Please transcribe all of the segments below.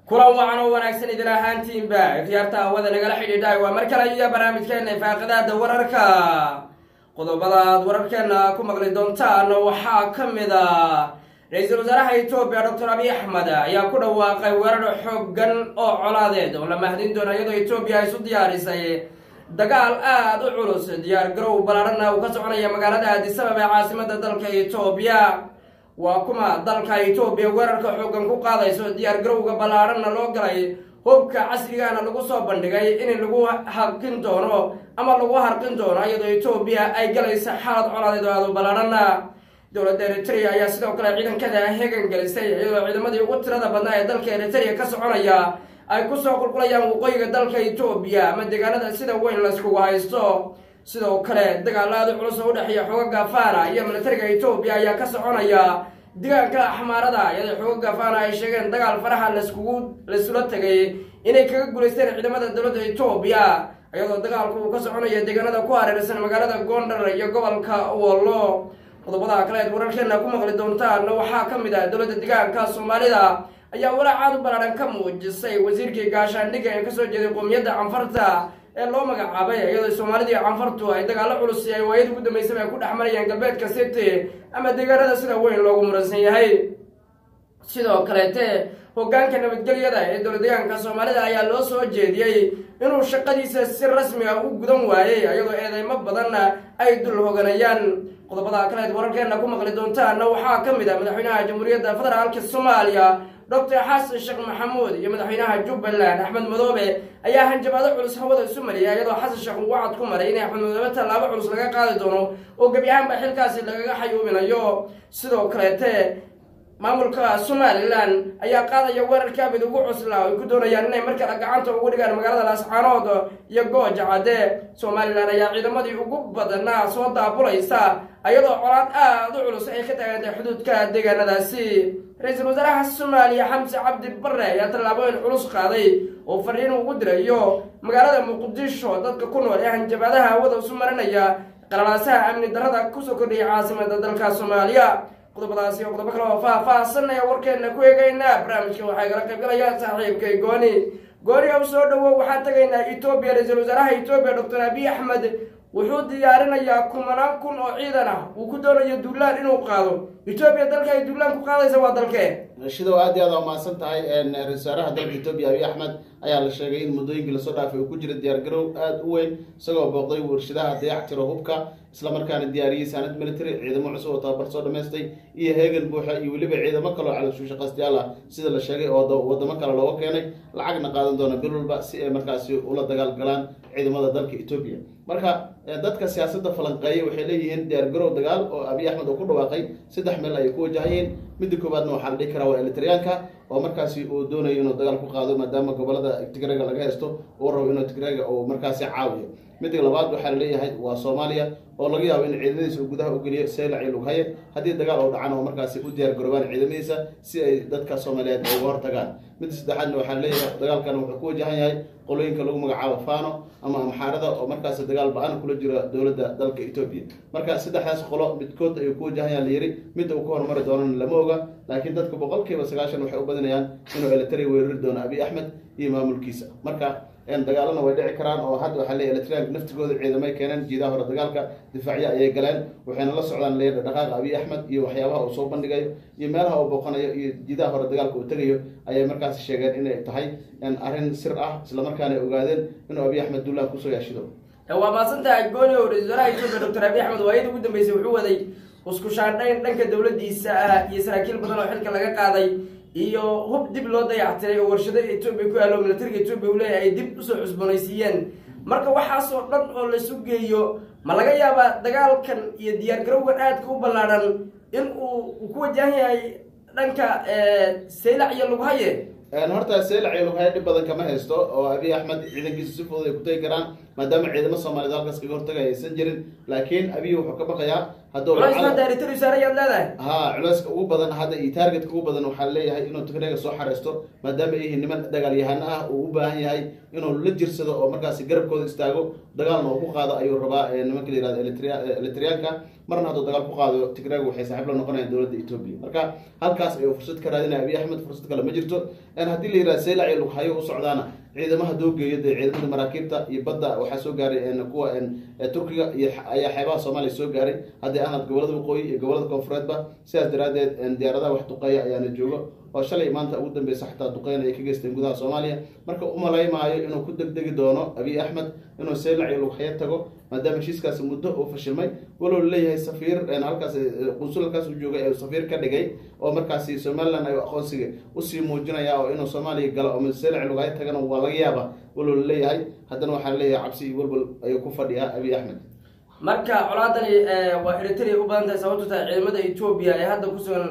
kulan wacan oo wanaagsan idin ahaantiinba ikhyaarta hawada nagala xidhiidhay waa mar kale iyo barnaamijkeena ifaaqadaada wararka qodobada aad wararkeena ku maqli doontaan waxaa ka mid a ra-iisul wasaaraha etoobiya doctor abiy axmed ayaa ku dhawaaqay weerar xoogan oo colaadeed oo la mahadin doona iyadoo etoobiya ay isu diyaarisay dagaal aada u culus diyaar garow ballaarhana uu ka soconaya magaalada aadisabab ee caasimada dalka etoobiya waa kuma dalka etoobiya weerarka xoogan ku qaadayso diyaar garowga ballaarhanna loo galay hubka casrigaana lagu soo bandhigay in lagu harqin doono ama lagu harqin doono iyadoo etoobiya ay galaysa xaalad colaadeed oo aada u ballaarhana dowladda eritrea ayaa sidoo kale ciidankada hegan gelisay iyadoo ciidamadii ugu tirada badnaa ee dalka eritrea ka soconaya ay kusoo qulqulayaan waqooyiga dalka etoobiya ama deegaanada sida weyn layskugu haysto sidoo kale dagaal aada culus oo udhexeeya xoogaga fana iyo militariga etoobiya ayaa ka soconaya deegaanka axmaarada iyadoo xoogaga fana ay sheegeen dagaal faraha layskugu laysula tegay inay kaga guulaysteen ciidamada dowladda etoobiya iyadoo dagaalku uu ka soconaya deegaanada ku hareeraysan magaalada gondar iyo gobolka wollo qodobada kaleed wararkeena ku maqli doontaan waxaa ka mid ah dowladda deegaanka soomaalida ayaa walaacaad u ballaaran ka muujisay wasiirkii gaashaandhigga ee kasoo jeeday qoomiyadda canfarta ee loo magacaabay iyadoo soomaalidii canfartu ay dagaalo culus ay waayada ugu dambeysaba ay ku dhex marayaan galbeedka city ama deegaanada sida weyn loogu muransan yahay sidoo kaleete hogaanka nabadgelyada ee dowlad deegaanka soomaalida ayaa loo soo jeediyey inuu shaqadiisa si rasmi ah u gudan waayey iyadoo eedeymo badanna ay dul hoganayaan qodobada kaleed wararkeena ku maqli doontaana waxaa ka mid ah madaxweynaha jamhuuriyadda federaalka soomaaliya doctor xasan sheekh maxamuud iyo madaxweynaha jubbaland axmed madoobe ayaa hanjabaado culus hawada isu mariyay iyadoo xasan sheekh uu wacad ku maray in axmed madoobe tallaabo culus laga qaadi doono oo gebi ahaanba xilkaasi lagaga xayuubinayo sidoo kaleete maamulka somalilan ayaa qaadaya weerarka abid ugu cuslaa ay ku doonayaan inay mar kale gacanta ugu dhigaan magaalada laascaanood iyo gooja cadde somalilan ayaa ciidamadii ugu badanaa soo daabulaysa iyadoo colaad aada u culus ay ka taagantay xuduudka deegaanadaasi ra-iisul wasaaraha soomaaliya xamse cabdi bare ayaa tallaabooyin culus qaaday oo fariin ugu dirayo magaalada muqdisho dadka ku nool ee hanjabaadaha hawada isu marinaya qalalaasaha amni darrada kusoo kordhiyay caasimada dalka soomaaliya qodobadaasi oo qodobo kale oo faah-faahsanaya warkeena ku eegaynaa barnaamijka waxaa igala qaybgalaya saaxiibkay gooni gooni ow soo dhawow waxaan tagaynaa etoobiya ra-iisul wasaaraha etoobiya doctor abiy axmed wuxuu diyaarinayaa kumanaan kun oo ciidan ah uu ku doonayo duulaan inuu qaado etoobiya dalka ay duulaan ku qaadaysa waa dalkee shidow aad iyo aad waa mahadsan tahay ra-isul wasaaraha dalka etoobiya abiy axmed ayaa la sheegay in muddooyinkii lasoo dhaafay uu ku jira diyaargarow aada u weyn isagoo booqday warshadaha dayactiro hubka islamarkaana diyaariyey saanad military ciidamo cusub oo tababar soo dhamaystay iyo heegan buuxa iyo weliba ciidamo kaloo calasuushaqaystayaal ah sida la sheegay oo wadamo kale looga keenay lacagna qaadan doona bil walba si ay markaasi ula dagaal galaan ciidamada dalka etoobiya marka dadka siyaasadda falanqeeyay waxay leeyihiin diyaargarow dagaal oo abiy axmed uu ku dhawaaqay saddex meel ayay ku wajahayeen midda koowaadna waxaa la dhihi karaa waa elitaryaanka oo markaasi uu doonayo inuu dagaal ku qaado maadaama gobolada tigrega laga haysto uu rabo inuu tigrega uu markaasi caawiyo midda labaad waxaa laleeyahay waa soomaaliya oo laga yaabo in ciidamadiisa uu gudaha u geliyo seylac iyo lughaye haddii dagaal oo dhacan oo markaasi u diyaar garoobaan ciidamadiisa si ay dadka soomaaliyeed ay uga hortagaan midda saddexaadna waxaa laleeyahay dagaalkan wuxuu ku wajahan yahay qolooyinka lagu magacaabo fano ama amxaarada oo markaasi dagaal ba-an kula jiro dowladda dalka etoobiya marka saddexdaas qolo midkood ayuu ku wajahan yaha layiri midda uu ka horumari doonana lama oga laakiin dadka boqolkiiba sagaashan waxay u badinayaan inuu elitari weerari doono abiy axmed iyo maamulkiisa marka dagaalana way dhici karaan oo hadda waxaa leeyahy elitarianka naftigooda ciidamay keeneen jiidaha hore dagaalka difaacyo ayay galeen waxayna la socdaan leeya dhaqaaqa abiy axmed iyo waxyaabaha uu soo bandhigayo iyo meelaha uu booqanayo iyo jiidaha hore dagaalka uu tegayo ayay markaasi sheegeen inay tahay arrin sir ah islamarkaana ay ogaadeen inuu abiy axmed duulaan kusoo yaashido waa maasantahay gooni o ra-isul wasaaraha etoobiya doctor abiy axmed waayada ugu dambeysay wuxuu waday isku shaandhayn dhanka dowladiisa ah iyo saraakiil badan oo xilka laga qaaday iyo hub dib loo dayactiray oo warshado etoobiya ku yaalo militariga etoobiya uu leeyahay ay dib usoo cusboonaysiiyeen marka waxaasoo dhan oo laisu geeyo ma laga yaabaa dagaalkan iyo diyaargarowgan aadka u ballaadhan in uu ku wajahan yahay dhanka saylac iyo lughaye horta seylac iyo lughaye dhib badan kama haysto oo abiy axmed ciidankiisa si fudud ay ku tegi karaan maadaama ciidamo soomaaliyed halkaas kaga hortagay aysan jirin laakiin abiy wuxuu ka baqayaa haddsaarayaad leedahay ha culeyska ugu badan hadda iyo taargetka ugu badan waxaa leeyahay inuu tigrega soo xareysto maadaama ay yihiin niman dagaalyahano ah uu u baahan yahay inuu la jirsado oo markaasi garabkooda istaago dagaalna uu ku qaado ayuu rabaa nimanka la yihahdo elitriyaanka marna hadduu dagaal ku qaado tigraaga waxay saaxiib la noqonayaan dowladda etoobiya marka halkaas ayuu fursad ka raadinaya abiy axmed fursad kale ma jirto haddii la yidhaha seylac iyo lughayo u socdaana ciidamaha doo geeyo dee ciidamada maraakiibta iyo badda waxaa soo gaaray kuwa turkiga iyo ayaa xeebaha soomaaliya soo gaaray haddii aanad gobolada waqooyi iyo gobolada koonfureedba sidaas daraadeed diyaaradaha wax duqeeya ayaana joogo oo shalay maanta ugu dambeysa xataa duqeyn ay ka geysteen gudaha soomaaliya marka umalaymaayo inuu ku degdegi doono abiy axmed inuu seylac iyo lughayo tago maadaama heshiiskaasi muddo uu fashilmay walow leeyahay safiir halkaas qunsul halkaas u joogay ee safiir ka dhigay oo markaasi somaliland ay aqoonsiga usii muujinaya oo inuu soomaaliya galo oo seylac lughayo tagana waa laga yaaba walow leeyahay haddana waxaa leeyahay cabsi iyo walwal ayuu ku fadhiyaa abiy axmed marka colaadani waa eritrea u badan tahay sababto tahay ciidamada etoobiya ee hadda kusugan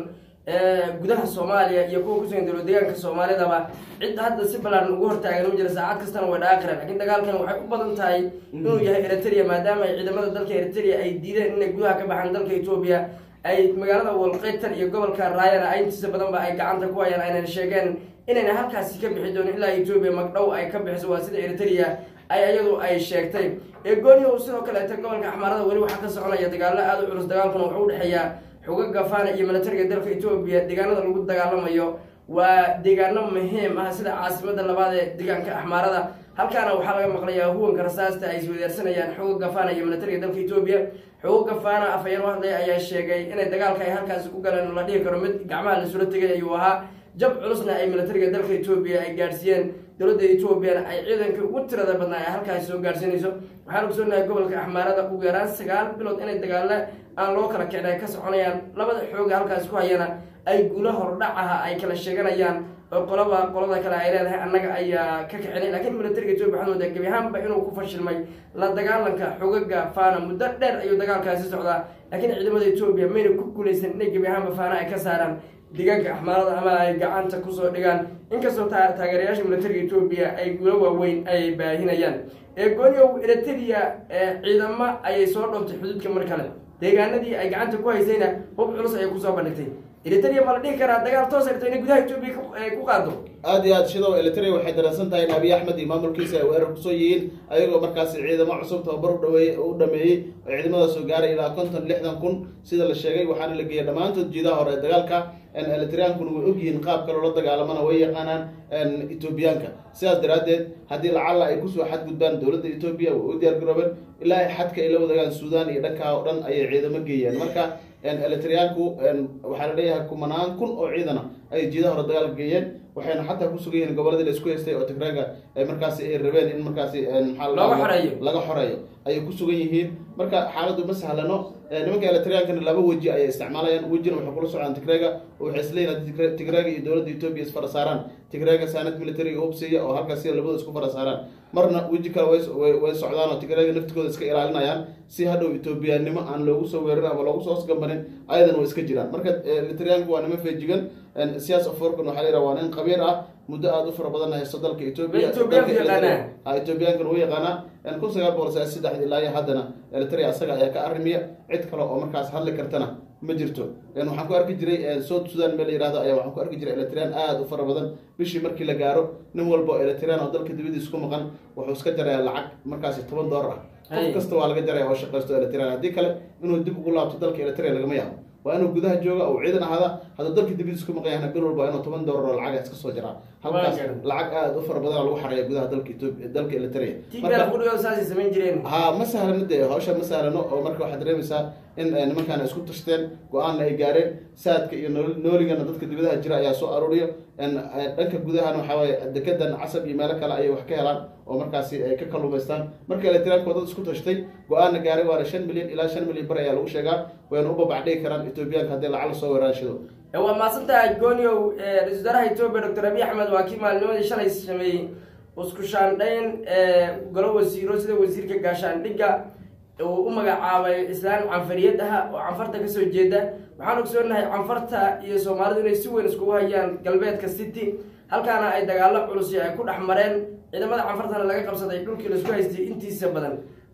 gudaha soomaaliya iyo kuwa kusugan dowlad deegaanka soomaalidaba cid hadda si balaaran ugu hortaagan ma jira saacad kastana way dhaaqireen lakiin dagaalkan waxay u badan tahay inuu yahay eritrea maadaama ay ciidamada dalka eritrea ay diideen inay gudaha ka baxaan dalka etoobiya ay magaalada walqeytan iyo gobolka raayana intiisa badanba ay gacanta ku hayaan aynan sheegeen inayna halkaasi ka bixi doonin ilaa etoobiya magdhow ay ka bixiso waa sida eritrea ay iyadu ay sheegtay egooniya sidoo kaleeta gobolka axmaarada weli waxaa ka soconaya dagaalo aada u culus dagaalkuna wuxuu udhexeeyaa xogaga fana iyo militariga dalka etoobiya deegaanada lagu dagaalamayo waa deegaano muhiim ah sida caasimada labaad ee deegaanka axmaarada halkaana waxaa laga maqlayaa huwanka rasaasta ay iswadaarsanayaan xogaga fana iyo militariga dalka etoobiya xogaga fana afhayeen u hadlay ayaa sheegay inay dagaalka ay halkaasi ku galeen la dhihi karo mid gacmaha lasula tegay ayuu ahaa jab culusna ay militariga dalka etoobiya ay gaadhsiiyeen dowladda etoobiyana ay ciidanka ugu tirada badnaa ay halkaasi soo gaadhsiinayso waxaan ogsoonahay gobolka axmaarada ugu yaraan sagaal bilood inay dagaale aan loo kala kicin ay ka soconayaan labada xooga halkaasi ku hayana ay guula hordhacaha ay kala sheeganayaan oo qolaba qolada kale ay leedahay annaga ayaa ka kicinay laakiin militariga etoobiya waxaan moodaa gebi ahaanba inuu ku fashilmay la dagaalanka xogaga fana muddo dheer ayuu dagaalkaasi socdaa laakiin ciidamada etoobiya mayna ku guulaysan inay gebi ahaanba fana ay ka saaraan deegaanka axmaarada ama ay gacanta kusoo dhigaan inkastoo taageerayaasha militariga etoobiya ay guulo waaweyn ay baahinayaan eegooniow eritrea ciidamo ayay soo dhooftay xuduudka mar kale deegaanadii ay gacanta ku haysayna hub culus ayay kusoo bandhigtay eritrea ma la dhihi karaa dagaal toos ay rabto inay gudaha etoobiya ku qaado aada iyo aad sidoo eritrea waxay dareensan tahay in abiy axmed iyo maamulkiisa ay weerar kusoo yihiin ayagoo markaasi ciidamo cusub tababar udhaweeye u dhameeyey oo ciidamada soo gaaray ilaa konton lixdan kun sida la sheegay waxaana la geeyay dhammaantood jiidaha hore ee dagaalka eritreankuna way ogyihiin qaabka loola dagaalamana way yaqaanaan etoobiyaanka sidaas daraaddeed haddii lacalla ay kusoo xadgudbaan dowladda etoobiya way u diyaar garoobeen ilaa xadka ay la wadaagaan suudaan iyo dhankaa oo dhan ayay ciidamo geeyeen marka eritreaanku waxaa la leeyahay kumanaan kun oo ciidana ayay jiidaha hore dagaalka geeyeen waxayna xataa ku sugan yihiin goboladii la isku haystay oo tigraaga markaasi ay rabeen in markaasi maxaa laga xoreeyo ayay ku sugan yihiin marka xaaladdu ma sahlano nimanka eritreankana laba weji ayay isticmaalayaan wejina waxay kula socdaan tigraaga oo waxay isleeyihin haddii tigraaga iyo dowladda etoobiya isfara saaraan tigraaga saanad militariga hubsiya oo halkaas sida labada isku fara saaraan marna weji kale way socdaan oo tigraaga naftigooda iska ilaalinayaan si hadhow etoobiyaannimo aan loogu soo weerarin ama loogu soo hosgambanin ayadana way iska jiraan marka eritreanku waa niman feejigan siyaas aforkan waxaa la yidhaha waa nin qabiir ah muddo aada u fara badan haysto dalka etoobiya etoobiyankana u yaqaanaa kun sagaal boqol sagaal saddexdi ilaa iyo haddana eritrea asaga ayaa ka arrimiya cid kale oo markaas hadli kartana ma jirto waxaan ku arki jiray south sudan meel la yihahdo ayaa waxaan ku arki jiray eritrean aada u fara badan bishii markii la gaaro nin walba oo eritrean oo dalka dibadiisa ku maqan wuxuu iska jarayaa lacag markaasi toban doolar ah qof kasta waa laga jaraya oo shaqaysto eritrean haddii kale inuu dib ugu laabto dalka eritrea lagama yaabo waa inuu gudaha jooga oo ciidan ahaada hadduu dalka dibadiisa ku maqan yahna bil walba inuu toban doolar oo lacaga iska soo jaraa halkaas lacag aada u fara badan lagu xareeya gudaha dalka etoobiya dalka eritrea ha ma sahlano dee hawsha ma sahlano oo marka waxaad dareemaysaa in nimankaana isku tashteen go-aanna ay gaareen saadka iyo nooligana dadka dibadaha jira ayaa soo aruuriyo dhanka gudahana waxaa waaye dekedan casab iyo meelo kale ayay wax ka helaan oo markaasi ay ka kalumaystaan marka eritreanku dad isku tashtay go-aanna gaaray waana shan milyan ilaa shan milyan bar ayaa lagu sheegaa wayna u babacdhigi karaan etoobiyaanka haddii lacag lasoo weeraanshido waa maasantahay gooniow ra-isul wasaaraha etoobiya doctor abiy axmed waa kii maalinimadii shalay sameeyey isku shaandhayn golo wasiiro sida wasiirka gaashaandhigga uu u magacaabay islaan canfariyad ah oo canfarta kasoo jeeda waxaan ogsoonahay canfarta iyo soomaalidu inay si weyn iskugu hayaan galbeedka city halkaana ay dagaalo culus ay ku dhex mareen ciidamada canfartana laga qabsaday dhulkii laisku haystay intiisa badan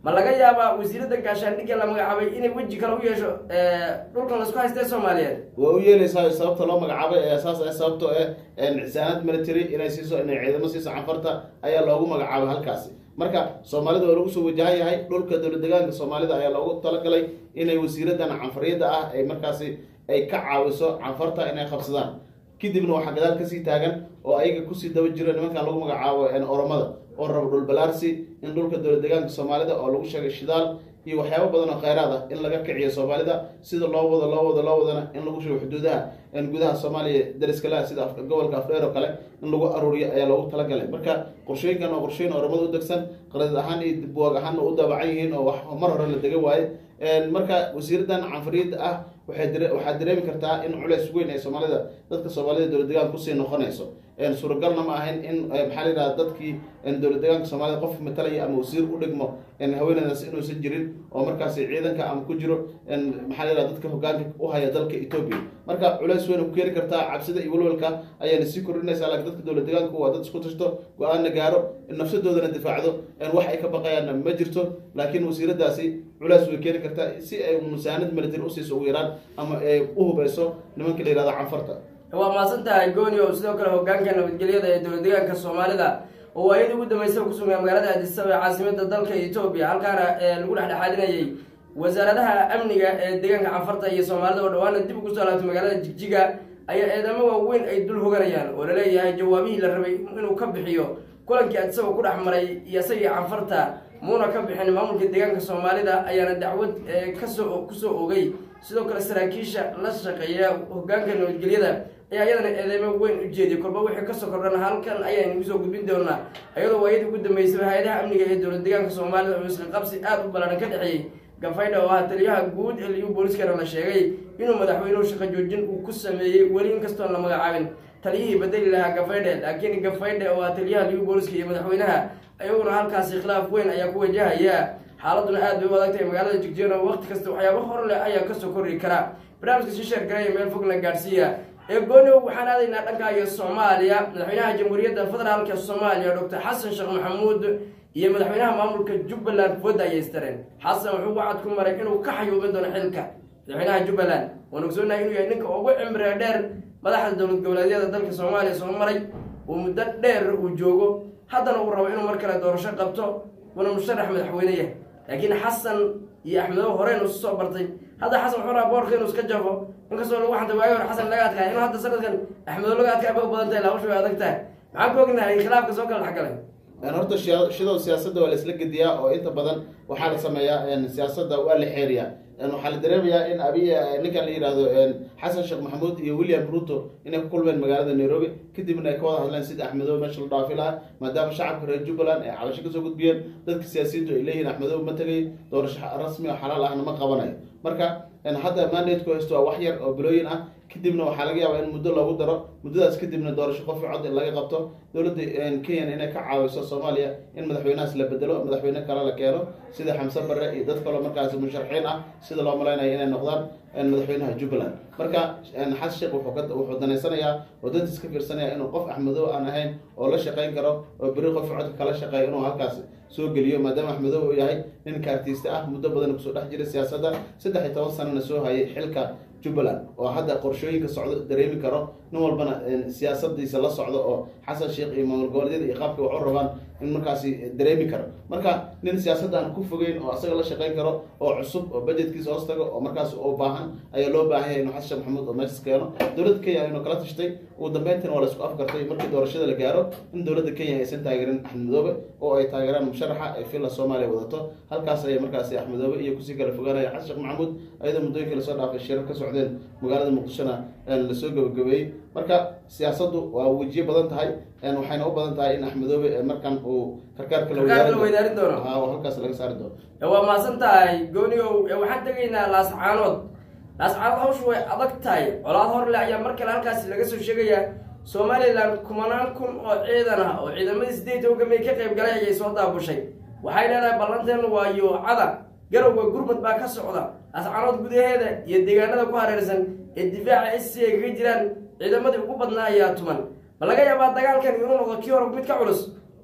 ma laga yaabaa wasiiradda gaashaandhigga la magacaabay inay weji kale u yeesho dhulkan laisku haystee soomaaliyeed waa u yeeleysaa sababta loo magacaabay ee saas ah sababtoo ah cisaanad military inay siiso inay ciidamo siiso canfarta ayaa loogu magacaabay halkaasi marka soomaalida waa lagu soo wajahan yahay dhulka dowlad degaanka soomaalida ayaa loogu talagalay inay wasiiradan canfariyadda ah ay markaasi ay ka caawiso canfarta inay qabsadaan kadibna waxaa gadaal kasii taagan oo ayaga kusii daba jiro nimankan lagu magacaabo oromada oo rabo dhul balaarsi in dhulka dowlad degaanka soomaalida oo lagu sheegay shidaal iyo waxyaabo badan oo kheyraad ah in laga kiciyo soomaalida sida loo wado loo wado loo wadana in lagu shugo xuduudaha gudaha soomaaliya dariskalaha sida gobolka afdheer oo kale in lagu aruuriyo ayaa loogu talagalay marka qorshooyinkan oo qorshooyin oromada u degsan qaradid ahaan iyo buwaag ahaanna u daabacan yihiin oo wax mar hore la dega waaye marka wasiiradan canfariyadda ah waxaad dareemi kartaa in culeys weyn ee soomaalida dadka soomaalida dowlad degaan kusii noqonayso suuragalna ma ahayn in maxaa la yidhaha dadkii dowlad degaanka soomaalida qof matalaya ama wasiir u dhigmo haweeneydaas inuusan jirin oo markaasi ciidanka ama ku jiro maxaa la yidhaha dadka hogaanka u haya dalka etoobiya marka culeys weyn ku keeni kartaa cabsida iyo walwalka ayaana sii kordhinaysaa laakiin dadka dowlad degaanku waa dad isku tashto go-aanna gaaro nafsadoodana difaacdo wax ay ka baqayaanna ma jirto laakiin wasiiradaasi culeys way keeni kartaa si ay musaanad military usiiso ugu yaraan ama ay u hubeyso nimanka la yihahdo canfarta waa mahadsan tahay gooni o sidoo kale hogaanka nabadgelyada ee dowlad degaanka soomaalida oo waayadii ugu dambeysay kusugnaa magaalada addisaba ee caasimada dalka etoobiya halkaana lagu dhexdhexaadinayay wasaaradaha amniga ee deegaanka canfarta iyo soomaalida oo dhawaana dib ugu soo laabtay magaalada jigjiga ayaa eedamo waaweyn ay dul hoganayaan oo laleeyahay jawaabihii la rabay inuu ka bixiyo kulankii addisaba ku dhex maray iyo isagii canfarta muuna ka bixin maamulka deegaanka soomaalida ayaana dacwad kasoo kusoo ogay sidoo kale saraakiisha la shaqeeya hogaanka nabadgelyada ayaa iyadana eedeymo weyn u jeediyay kolba wixii kasoo kordhan halkan ayaynu kusoo gudbin doonaa iyadoo waayadii ugu dambeysay hay-adaha amniga ee dowlad deegaanka soomaalida oo isla qabsi aada u ballaaran ka dhexeeyey gafaydha oo ah taliyaha guud ee liyu booliskana la sheegay inuu madaxweynuhu shaqo joojin uu ku sameeyey weli inkastoon la magacaabin taliyihii bedeli lahaa gafaydhe laakiin gafaydhe oo ah taliyaha liyu booliska iyo madaxweynaha ayaguna halkaasi khilaaf weyn ayaa ku wajahaya xaaladuna aad bay u adag tahay magaalada jigjeena waqti kasta waxyaaba hor leh ayaa kasoo korri kara barnaamijka shisheer garaya meel fogna gaadhsiiya ee gooniw waxaan aadaynaa dhanka iyo soomaaliya madaxweynaha jamhuuriyadda federaalka soomaaliya doctor xasan sheekh maxamuud iyo madaxweynaha maamulka jubbaland fooda ayay istareen xasan wuxuu wacad ku maray inuu ka xayuubin doono xilka madaxweynaha jubbaland waan ogsoonahay inuu yahay ninka ugu cimriga dheer madaxda dowlad goboleedyada dalka soomaaliya soo maray uu muddo dheer uu joogo haddana uu rabo inuu mar kale doorasho qabto una musharax madaxweyne yahay laakiin xasan iyo axmedow horeynu isu soo bartay hadda xasan wuxuu rabaa boorka inuu iska jafo inkastoo lagu xantay waagi hore xasan laga adkaay inuu hadda sanadkan axmedow laga adkaay ba u badan tahay laawasha way adag tahay maxaan ku ognahay khilaafka soo kala dhexgalay horta shidow siyaasadda waa la isla gediyaa oo inta badan waxaa la sameeyaa siyaasadda waa la xeeriyaa waxaa la dareemayaa in abiy ninkan la yihahdo xasan sheekh maxamuud iyo william ruto inay ku kulmeen magaalada nairobi kadibna ay ka wada hadleen sida axmedow meesha la dhaafi lahaa maadaama shacabka reer jubbaland ay cabasho kasoo gudbiyeen dadka siyaasiyiintu ay leeyihin axmedow ma tegay doorasho rasmi oo xalaal ahna ma qabanayo marka hadda mandateku haysto waa wax yar oo bilooyin ah kadibna waxaa laga yaabaa in muddo loogu daro muddadaas kadibna doorasho qofi cod in laga qabto dowladda kenyan inay ka caawiso soomaaliya in madaxweynahaas la bedelo madaxweyne kale la keeno sida xamse barre iyo dad kaloo markaasi musharaxiin ah sida loo malaynayo inay noqdaan madaxweynaha jubbaland marka xasan sheekh wuxuu danaysanayaa oo dantiis ka fiirsanaya inuu qof axmedow aan ahayn oo la shaqayn karo oo beri qofka codka kala shaqeeyo inuu halkaas soo geliyo maadaama axmedow uu yahay nin kaartiiste ah muddo badan kusoo dhex jiray siyaasadda saddex iyo toban sanana soo hayay xilka jubbaland oo hadda qorshooyinka socdo dareemi karo nin walbana siyaasadiisa la socdo oo xasan sheekh iyo maamul goboleedyada iyo qaabka wax u rabaan in markaasi dareemi karo marka nin siyaasadda aan ku fogeyn oo asaga la shaqayn karo oo cusub oo budgetkiisa hoos tago oo markaas u baahan ayaa loo baahan yahay inuu xasan sheekh maxamuud oo meeshas keeno dowladda kenya inuu kala tashtay ugu dambeyntina waa la isku afgartay markii doorashada la gaaro in dowladda kenya aysan taageerin axmed madoobe oo ay taageeraan musharaxa ay filla soomaaliya wadato halkaas ayay markaasi axmed madoobe iyo kusii kala fogaanaya xasan sheekh maxamuud ayadoo muddooyinkii lasoo dhaafay shirar ka socdeen magaalada muqdishona lasoo gabagabeeyey marka siyaasaddu waa wejiye badan tahay waxayna u badan tahay in axmedoobe markan uu karkaarka Karkaarka la weydaarin doono. Ha, oo halkaas laga saari doono waa mahadsan tahay goonigow ee waxaan tegaynaa laascaanood laascaanood hawshu way adag tahay colaad horle ayaa mar kale halkaasi laga soo sheegayaa somalilan kumanaan kun oo ciidan ah oo ciidamadii sideed hogamey ka qayb galay ayay soo daabushay waxay leedahay ballanteenu waa yoocada garowga gurmud baa ka socda laascaanood gudaheeda iyo deegaanada ku hareersan ee difaaca sc ay kaga jiraan ciidamadii ugu badnaa ayaa tuman ma laga yaabaa dagaalkan inuu noqdo kii hore mid ka culus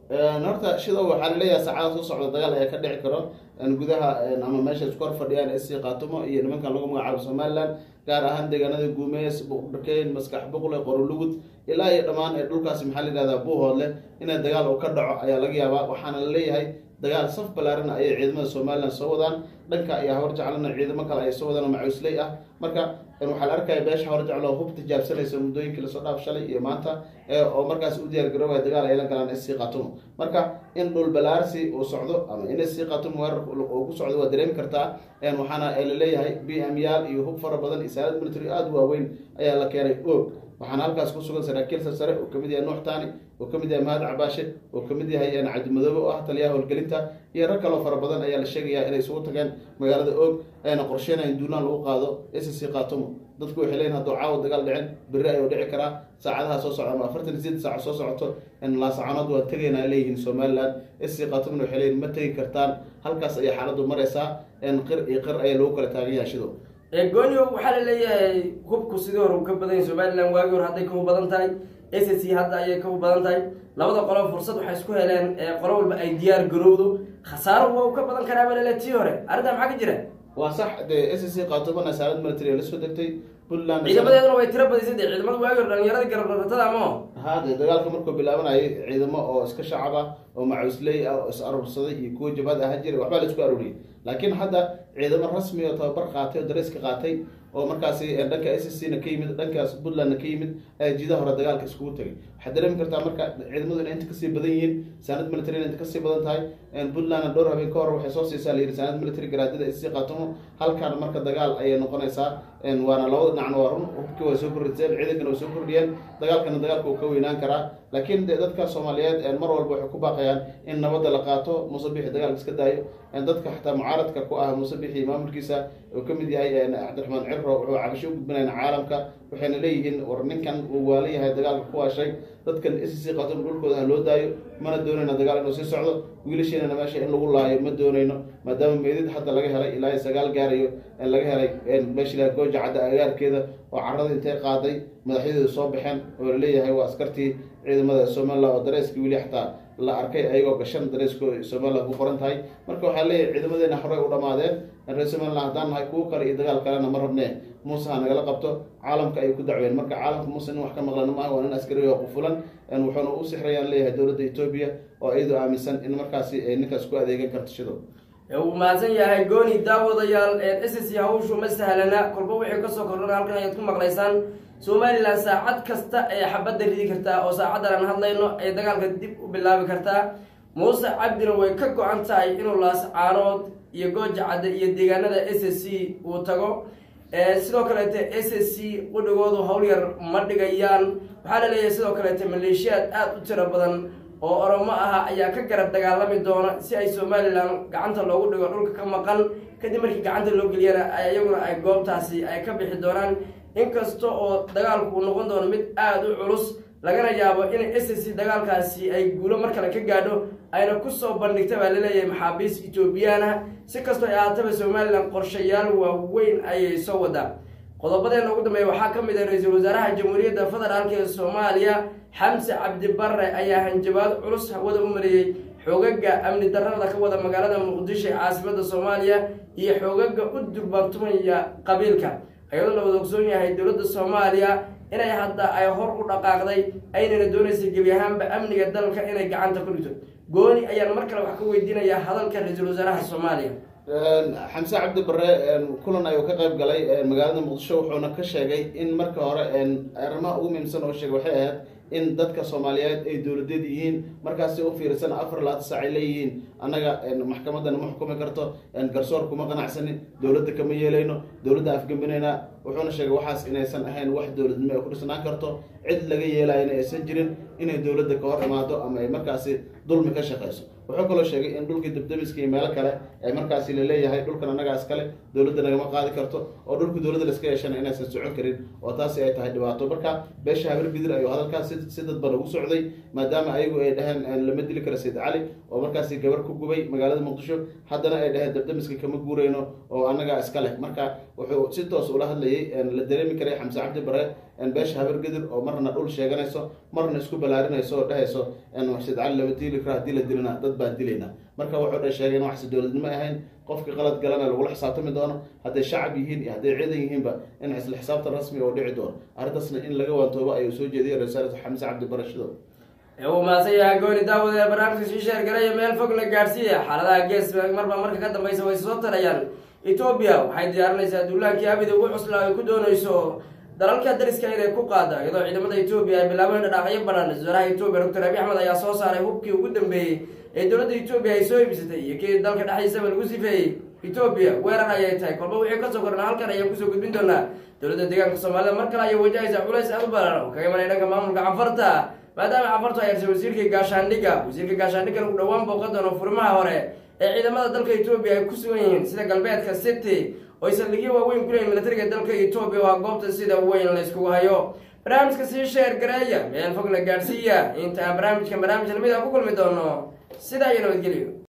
horta shida waxaa laleeyahay saacada soo socda dagaal ayaa ka dhici karo gudaha ama meesha isku hor fadhiyaan sc kaatumo iyo nimankan lagu magacaabo somaliland gaar ahaan deegaanada guumeys buqdhakeyn maskax buqle qorolugud ilaa iyo dhammaan ee dhulkaasi maxaa la yihahdaa buuhoodle inay dagaal uu ka dhaco ayaa laga yaabaa waxaana la leeyahay dagaal saf balaarana ayay ciidamada somalilan soo wadaan dhanka iyo hawar jeclana ciidamo kale ay soo wadaan oo macuusley ah marka waxaa la arkaya beesha hawar jeclo hub tijaabsanaysa muddooyinkii lasoo dhaaf shalay iyo maanta oo markaas u diyaar garoobaya dagaal ay la galaan sc katumo marka in dhul balaarsi uu socdo ama in sc katumo weerar uu ku socdo waa dareemi kartaa waxaana laleeyahay b m yaal iyo hub fara badan iyo saalad military aada u waaweyn ayaa la keenay og waxaana halkaas ku sugan saraakiil sarsare oo kamid yahay nuux taani oo kamid yahay mahad cabaashe oo kamid yahay cabdimadoobe oo ah taliyaha howlgelinta iyo rag kaloo fara badan ayaa la sheegayaa inay isugu tageen magaalada og ayna qorsheynayan duulaan lagu qaado sc katumo dadku waxay leeyihin hadduu caawa dagaal dhicin berri ayuu dhici karaa saacadaha soo socda ama afartan iyo sideed saac soo socoto laasacanood waa tegaynaa leeyihiin somaliland sc katumona waxay leeyihin ma tegi kartaan halkaas ayay xaaladdu maraysaa qir iyo qir ayaa lagu kala taagan yahay shido goonyo waxaa la leeyahay hubku sidii hore u ka badan yahay somaliland waagii hore hadday kahu badan tahay s c hadda ayay kahu badan tahay labada qolo fursad waxay isku heleen qolo walba ay diyaar garowdo khasaaro waa u ka badan karaaba lele tii hore arrintaa maxaa ka jira waa sax dee s c katumana saalad military la soo degtay puntland ciidamadeeduna way tiro badisay dee ciidamada waagi hore dhalinyarada garabdharatada ama haade dagaalka markuu bilaabanayay ciidamo oo iska shacab ah oo macuusley ah oo is aruursaday iyo kuwa jabhad aha jira waxbaa la isku aruuriyay laakiin hadda ciidamo rasmi oo tababar qaatay oo dareeska qaatay oo markaasi dhanka s c na ka yimid dhankaas puntlandna ka yimid ayaa jiidaha hore dagaalka iskugu tegay waxaad dareemi kartaa marka ciidamadu inay inta kasii badan yihiin saanad military inay inta kasii badan tahay puntlandna dhowr habeen ka hor waxay soo siisaa la yidhi saanad military garaadada s c qaatumo halkaan marka dagaal ayay noqonaysaa waana labada dhinacna waa run hubkii way soo kordhiseen ciidankana way soo kordhiyeen dagaalkana dagaalka uu ka weynaan karaa laakiin de dadka soomaaliyeed mar walba waxay ku baaqayaan in nabadda la qaato muuse bixi dagaalka iska daayo dadka xataa mucaaradka ku ah muuse bixi maamulkiisa uu kamid yahay cabdiraxmaan ciro wuxuu cabasho u gudbinayn caalamka waxayna leeyihiin war ninkan uu waala yahay dagaalka ku hashay dadkan s c qatum dhulkooda ha loo daayo mana doonayno dagaal inuu sii socdo wiilasheenana meesha in lagu laayo ma doonayno maadaama meydid hadda laga helay ilaa sagaal gaarayo laga helay meesha gooja cadda agaarkeeda oo carada intay qaaday madaxyadeedu soo baxeen oo laleeyahay waa askartii ciidamada somalilan oo dareeskii weli xataa la arkay ayagoo gashan dareesko somalilan ku qoran tahay marka waxaa leeyahay ciidamadeena horey u dhamaadeen reer somalilan haddaan nahay kuwo kale iyo dagaal kalena ma rabnee muuse ha nagala qabto caalamka ayay ku dacween marka caalamka muuse nin wax ka maqlana maaha waa nin askari oo qufulan wuxuuna u sixrayaan leeyahay dowladda etoobiya oo iyadoo aaminsan in markaasi ay ninkaas ku adeegan karto shido uu mahadsan yahay gooni daawadayaal s c hawshu ma sahlana kolba wixii kasoo kordhana halkan ayaad ku maqlaysaan somalilan saacad kasta ee xabadda ridi kartaa oo saacaddan aan hadlayno ay dagaalka dib u bilaabi kartaa muuse cabdina way ka go-an tahay inuu laascaanood iyo gooja cadde iyo deegaanada s c uu tago sidoo kaleete s c qudhigoodu hawl yar ma dhigayaan waxaa la leeyahay sidoo kaleete maleeshiyaad aada u tiro badan oo oromo ah ayaa ka garab dagaalami doona si ay somalilan gacanta loogu dhigo dhulka ka maqan kadib markii gacanta loo geliyana iyaguna ay goobtaasi ay ka bixi doonaan inkasta oo dagaalku uu noqon doono mid aada u culus lagana yaabo in s c dagaalkaasi ay guulo mar kale ka gaadho ayna kusoo bandhigta baa laleeyahay maxaabiis etoobiyaana si kastoo ay ahaataba somalilan qorshayaal waaweyn ayay soo wadaa qodobadeena ugu dambeeya waxaa ka mid ah ra-iisul wasaaraha jamhuuriyadda federaalk ee soomaaliya xamse cabdi barre ayaa hanjabaad culus hawada u mariyey xoogaga amni darrada ka wada magaalada muqdisho ee caasimada soomaaliya iyo xoogaga u durbantumaya qabiilka ayadoo la wada ogsoon yahay dowladda soomaaliya inay hadda ay hor u dhaqaaqday aynana doonaysay gebi ahaanba amniga dalka inay gacanta ku dhigto gooni ayaan mar kale wax ka weydiinayaa hadalka ra-iisul wasaaraha soomaaliya xamse cabdi bare kulan ayuu ka qayb galay magaalada muqdisho wuxuuna ka sheegay in marka hore arrimaha ugu muhiimsan oo sheegay waxay ahayd in dadka soomaaliyeed ay dowladeed yihiin markaasi u fiirsan afar laata saac ay leeyihiin annaga maxkamadana ma xukumi karto garsoor kuma qanacsanin dowladda kama yeelayno dowladda afgembinaynaa wuxuuna sheegay waxaas inaysan ahayn wax dowladnimo ay ku dhisnaan karto cid laga yeelayana aysan jirin inay dowladda ka hor imaado ama ay markaasi dulmi ka shaqayso wuxuu kaloo sheegay in dhulkii dabdamiska iyo meelo kale ee markaasi laleeyahay dhulkan annagaa iskale dowladda nagama qaadi karto oo dhulka dowladda laska yeeshana inaysan socon karin oo taasi ay tahay dhibaato marka beesha habar gidir ayuu hadalkaas si dadban ugu socday maadaama ayagu ay dhaheen lama dili karo sayid cali oo markaasi gabar ku gubay magaalada muqdisho haddana ay dhaheen dabdamiska kama guureyno oo annagaa iska leh marka wuxuu si toos ula hadlayay la dareemi karay xamse cabdi bare beesha habargedir oo marna dhul sheeganayso marna isku balaarinayso oo dhehayso waxsid cali lama diili karo haddii la dilana dad baan dilayna marka wuxuu dha sheegay in waxsi dowladnimo ahayn qofkii qalad galana lagula xisaabtami doono hadday shacab yihiin iyo hadday ciidan yihiinba in isla xisaabtan rasmiga oo dhici doono arrintaasna in laga waantoobo ayuu soo jeediyay rasaalatu xamse cabdi bare shido uu maasan yahay gooni daawad ee barnaamijka sii sheergaraya meel fog la gaadhsiiya xaaladaha gees marba marka ka dambeysa way soo tarayaan etoobiya waxay diyaarinaysaa duulaankii abida ugu cuslaa ay ku dooneyso dalalka dariska inay ku qaada iyadoo ciidamada etoobiya ay bilaabeen dhadhaaqyo badan wasaaraha etoobiya doctor abi axmed ayaa soo saaray hubkii ugu dambeeyey ee dowladda etoobiya ay soo iibsatay iyo kii dalka dhexdiisaba lagu sifeeyey etoobiya weerar ayay tahay kolba wixii kasoo korna halkan ayaan kusoo gudbin doonaa dowladda deegaanka soomaalida mar kale ayay wajahaysaa culays aad u badan oo kaga imanaya dhanka maamulka cafarta maadaama cafartu ay arsay wasiirkii gaashaandhigga wasiirka gaashaandhiggan uu dhowaan booqan doono furimaha hore ee ciidamada dalka etoobiya ay ku sugan yihiin sida galbeedka city oo ay saldhigyo waaweyn ku leeyihin militariga dalka etoobiya waa goobta sida weyn la yskugu hayo barnaamijka sii sheer gareeya meel fog la gaadhsiiya inta aan barnaamijkan barnaamij lamid a ku kulmi doono sidaa iyo nabadgelyo